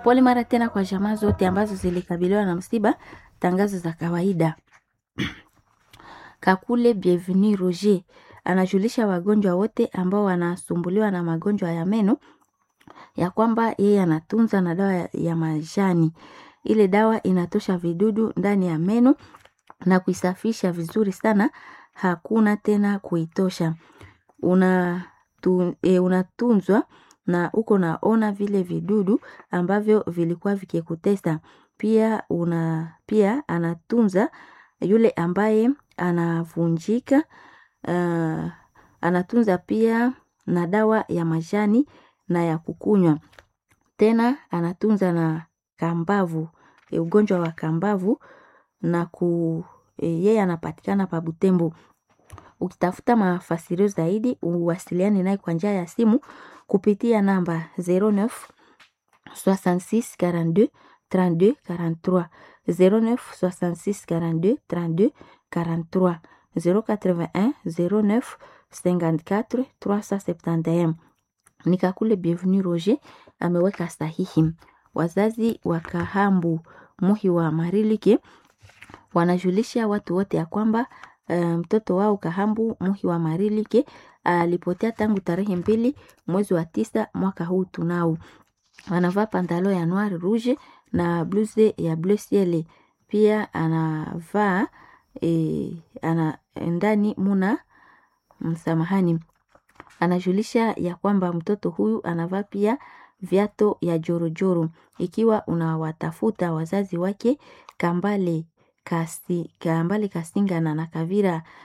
Pole mara tena kwa jamaa zote ambazo zilikabiliwa na msiba. Tangazo za kawaida. Kakule Bienvenu Roger anajulisha wagonjwa wote ambao wanasumbuliwa na magonjwa ya meno ya kwamba yeye anatunza na dawa ya, ya majani. Ile dawa inatosha vidudu ndani ya meno na kuisafisha vizuri sana, hakuna tena kuitosha. Una tu, e, unatunzwa na uko naona vile vidudu ambavyo vilikuwa vikikutesa. Pia una pia anatunza yule ambaye anavunjika uh, anatunza pia na dawa ya majani na ya kukunywa. Tena anatunza na kambavu, e, ugonjwa wa kambavu na ku e, yeye anapatikana pa Butembo. Ukitafuta mafasirio zaidi uwasiliane naye kwa njia ya simu kupitia namba 09 66 42 32 43 09 66 42 32 43 081 09 54 371. Nikakule Bienvenu Roger ameweka sahihi. Wazazi wa Kahambu Muhi wa Marilike wanajulisha watu wote ya kwamba mtoto um, wao Kahambu Muhi wa Marilike alipotea uh, tangu tarehe mbili mwezi wa tisa mwaka huu tunao. Anavaa pantalo ya noir rouge na blouse ya bleu ciel. Pia anavaa e, ana ndani muna msamahani, anajulisha ya kwamba mtoto huyu anavaa pia viato ya jorojoro. Ikiwa unawatafuta wazazi wake Kambale Kasi, Kambale Kasingana na Kavira